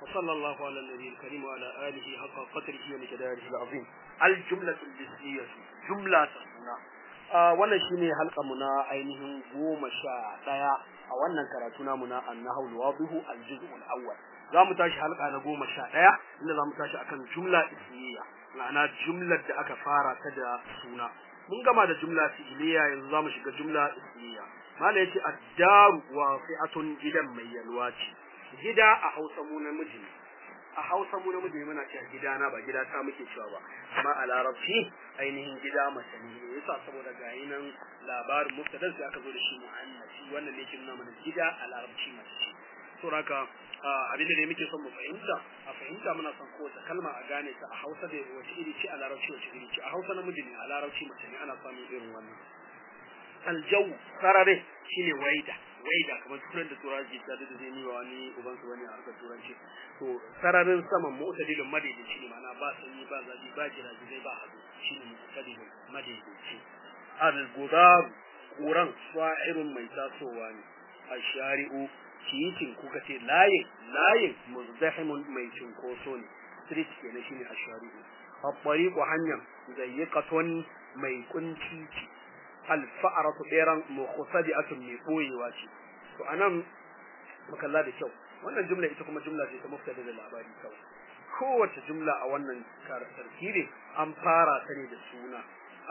وصلى الله على النبي الكريم وعلى آله حق قدره ومقداره العظيم الجملة الجسمية جملة سنة wannan shine halka mu na ainihin goma sha ɗaya a wannan karatu namu na annahu alwadihu aljuz'u alawwal za mu tashi halka na goma sha ɗaya inda za mu tashi akan jumla ismiya ma'ana jumlar da aka fara ta da suna mun gama da jumla fi'iliya yanzu za mu shiga jumla ismiya mala yace ad-daru wasi'atun gidan mai yalwa ce gida a Hausa mu namiji ne a Hausa mu namiji ne muna cewa gidana ba gida ta muke cewa ba amma a Larabci ainihin gida mace ne yasa saboda ga nan labarin mubtadan sai aka zo da shi mu'annasi wannan ne kin mana gida a Larabci mace ce to haka abin da muke son mu fahimta a fahimta muna son kowace kalma a gane ta a Hausa da wace iri ce a Larabci wace iri ce a Hausa namiji ne a Larabci mace ne ana samun irin wannan aljaw sarare shine waida waida kamar turan da turanci ta da zai yi wa wani uban su wani a harkar turanci to sararin saman mu'tadilin madaidaici ne ma'ana ba sanyi ba zafi ba jiraji zai ba hadu shine mu'tadilin madaidaici al-gudar kuran sa'irun mai tasowa ne ashari'u titin kuka ce layin layin muzdahimun mai cinkoso ne street kenan shine ashari'u at-tariqu hanyar zayyiqatun mai kunci ce alfa'aratu ɗeran mukhsadi'atun mai boyewa ce to anan makalla da kyau wannan jumla ita kuma jumla ce ta muftada da labari kawai kowace jumla a wannan tarkibi an fara ta ne da suna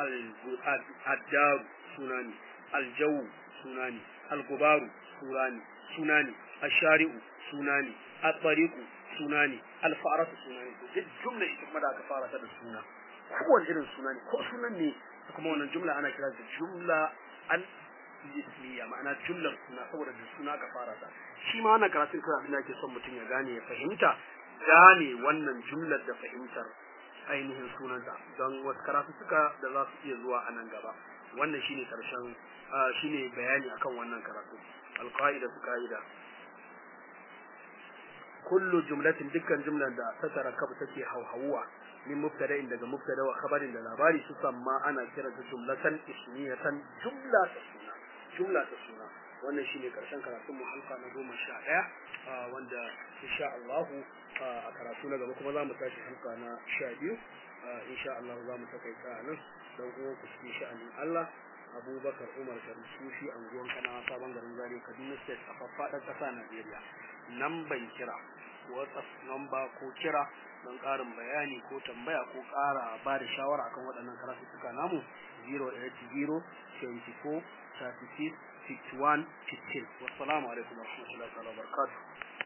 al-addaru suna ne aljawu suna ne algubaru suna ne suna ne ashari'u suna ne at-tariqu suna ne alfa'aratu suna ne duk jumla ita kuma da aka fara ta da suna kowane irin suna ne ko sunan ne kuma wannan jumla ana kira da jumla al ismiya ma'ana jumlar suna saboda da suna ka fara ta shi ma wannan karatun kai abin da ake son mutum ya gane ya fahimta gane wannan jumlar da fahimtar ainihin sunanta don wasu karatu suka da za su iya zuwa a nan gaba wannan shine karshen shine bayani akan wannan karatu alqaida su qaida kullu jumlatin dukkan jumlar da ta tarakkabu take hauhawuwa min mubtada'in daga mubtada wa khabarin da labari su samma ana kira da jumlatan ismiyatan jumla ta suna jumla ta suna wannan shine karshen karatun mu halka na goma sha ɗaya wanda insha Allah a karatu na gaba kuma za mu tashi halka na sha biyu insha Allah za mu takaita nan don uwan ku cikin sha'anin Allah Abubakar Umar Sharif Sufi anguwan kana sabon garin Zaria Kaduna State a faffaɗar ƙasa Najeriya nan ban kira WhatsApp number ko kira don ƙarin bayani ko tambaya ko ƙara ba da shawara akan waɗannan karatuttuka namu 080 24 36 61 15 wassalamu alaikum warahmatullahi wabarakatuh